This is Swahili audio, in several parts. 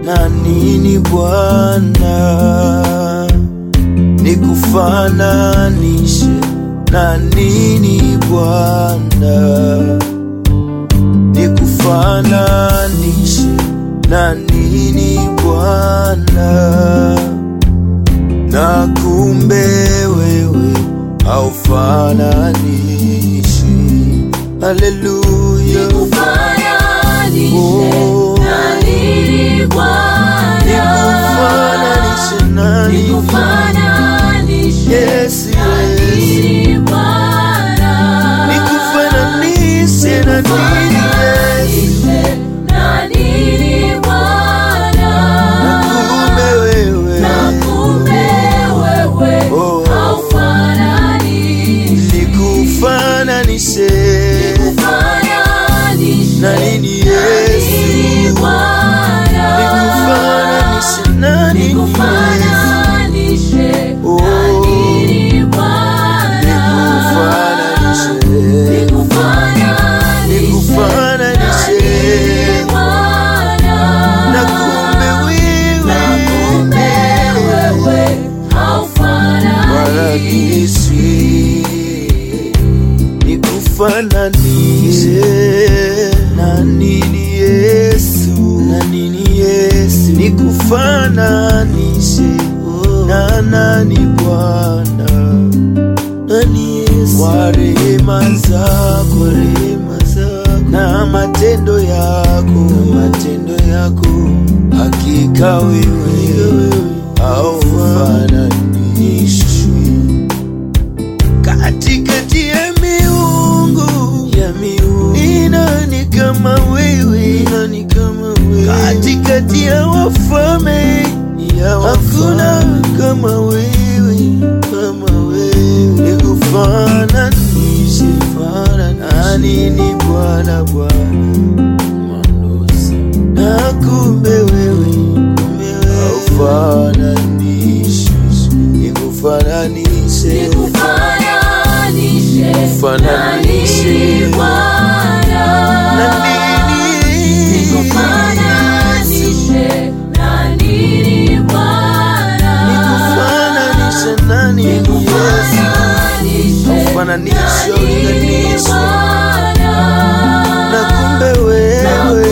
na nini Bwana, nikufananishe na nini Bwana, nikufananishe na nini Bwana, na kumbe wewe haufananishi. Haleluya, Nikufananishe Oh. na nini Bwana? nikufananishe na nini Nikufananishe Yes, na yes. nini Bwana? nikufananishe na nini Yesu, Nikufananishe na nini Bwana? kumbe wewe Na kumbe wewe Oh. haufananishi. nikufananishe Nikufananishe na nini na Yesu, nini Bwana? nikufananishe na nini Yesu, Nikufananishe Oh. na nini Bwana? nikufananishe Nikufananishe nikufananishe Bwana? na kumbe Na kumbe wewe wewe haufananishi. Warakisi nikufananishe na nini Yesu, na nini Yesu, nikufananishe na nani Bwana, nani Yesu, kwa rehema zako, rehema zako na matendo yako, na matendo yako, hakika wewe haufananishwi katikati ya miungu ya miungu ni nani kama wewe Ni nani kama wewe katikati ya wafalme ya hakuna kama wewe kama wewe nikufananishe na nini Bwana Bwana na kumbe wewe haufananishi nikufananishe Nikufananishe Nikufananishe. na nini Bwana? na nini Nikufananishe na nini Bwana? nikufananishe na nini Yesu Nikufananishe Haufananishwi, na nini haulinganishwi. Bwana? na kumbe wewe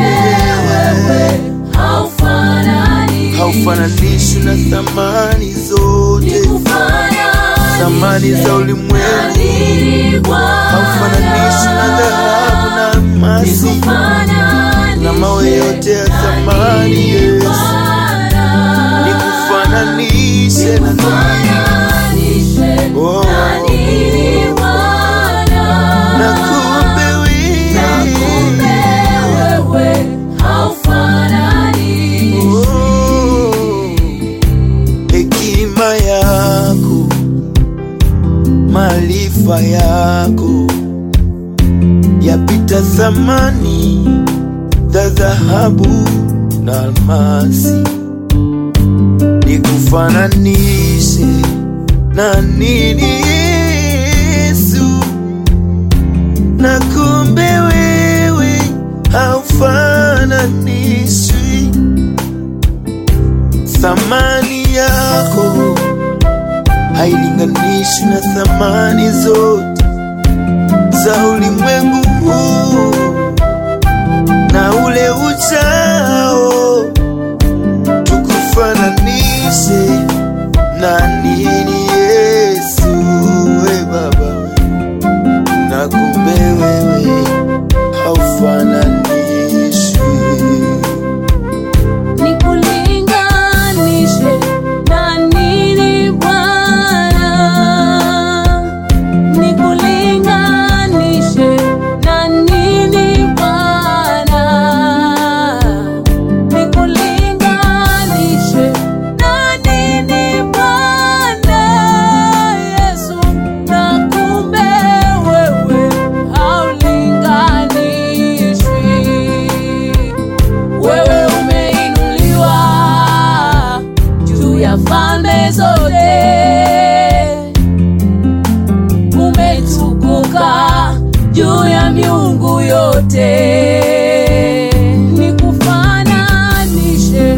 haufananishwi na thamani zote thamani za ulimwengu haufananishwi na dhahabu na almasi na mawe yote ya thamani Yesu nikufananishe na nini Oh. na kumbe wewe Oh. hekima yako maarifa yako yapita thamani za dhahabu na almasi nikufananishe na nini Yesu na kumbe wewe haufananishwi thamani yako hailinganishwi na thamani zote za ulimwengu huu na ule uchao tukufananishe na nini Yesu we Baba na kumbe wewe haufananishwi Nikulinganishe na nini Bwana? Nikulinganishe na nini Bwana? Nikulinganishe na nini Bwana? Yesu, na kumbe wewe haulinganishwi. Wewe umeinuliwa juu ya falme zote, umetukuka juu ya miungu yote. Nikufananishe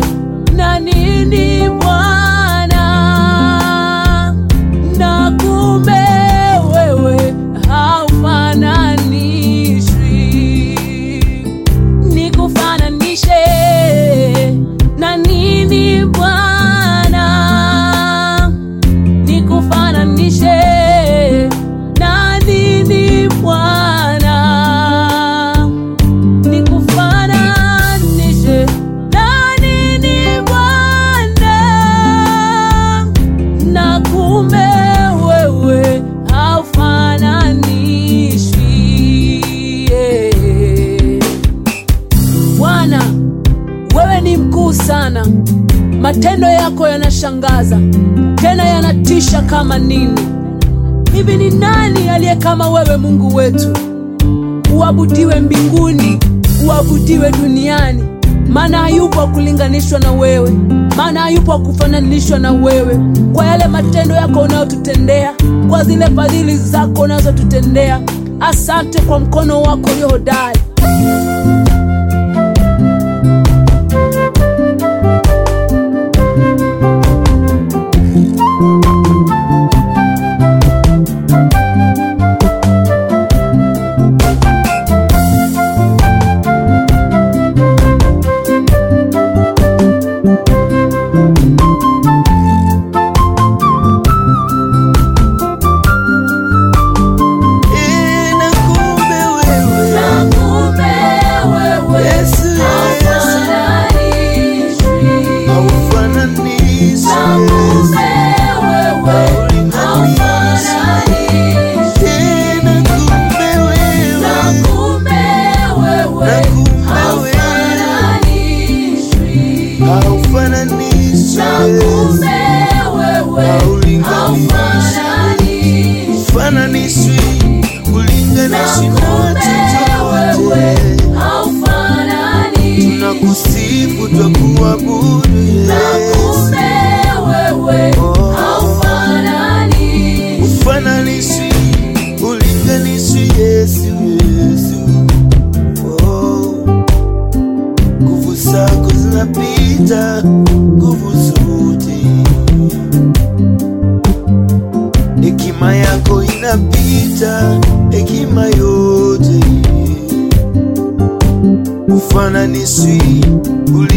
mkuu sana, matendo yako yanashangaza tena yanatisha kama nini. Hivi ni nani aliye kama wewe, Mungu wetu? Uabudiwe mbinguni, uabudiwe duniani, maana hayupo wa kulinganishwa na wewe, maana hayupo wa kufananishwa na wewe, kwa yale matendo yako unayotutendea, kwa zile fadhili zako unazotutendea. Asante kwa mkono wako ulio hodari. Eh, na kumbe wewe Yesu, Yesu, haufananishwi, Yesu, haulinganishwi. Eh, na kumbe wewe, na kumbe wewe, haufananishwi, Yesu, haulinganishwi. Ufananishwi, ulinganishwi na chochote. Tunakusifu, twakuabudu, Yesu. Ufananishwi, ulinganishwi, Yesu, Yesu. Oh. Nguvu zako zinapita nguvu zote, hekima yako inapita hekima yote. Ufananishwi,